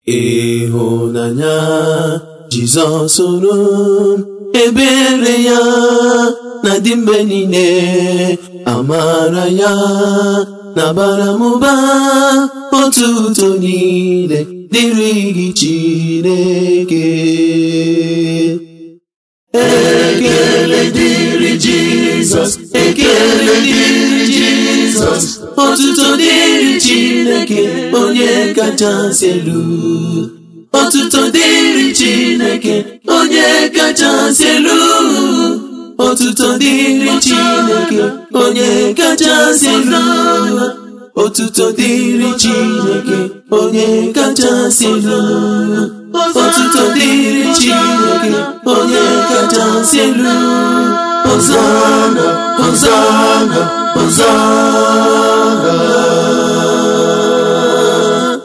ịhụnanya Jizọs hụrụ ebere ya na dị mgbe niile amara ya na-abara m ụba otuto niile dịrị gị Chineke ekele dịrị Jizọs ekele dịrị Jizọs otuto dịrị Chineke onye kachasị elu otuto dịrị Chineke onye kachasị elu otuto dịrị Chineke onye kachasị elu otuto dịrị Chineke onye kachasị elu otuto dịrị Chineke onye kachasị elu Hosana Hosana Hosana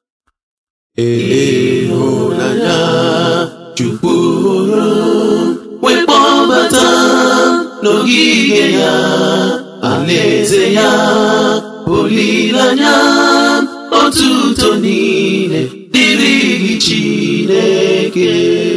ịhụnanya Chukwu hụrụ wee kpọbata n'ogige ya alaeze ya olileanya otuto niile dịrị gị Chineke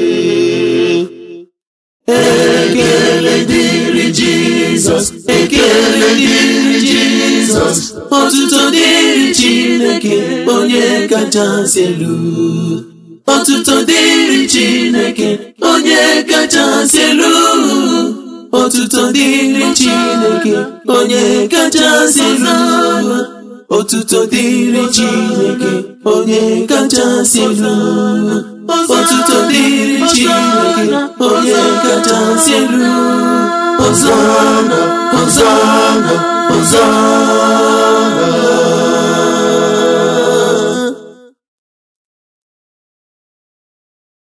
ekele dịrị Jizọs ekele dịrị Jizọs otuto dịrị Chineke onye kachasị elu otuto dịrị Chineke onye kachasị elu otuto dịrị Chineke onye kachasị elu otuto dịrị Chineke onye kachasị elu otuto dịrị Chineke onye kachasị elu Hosana Hosana Hosana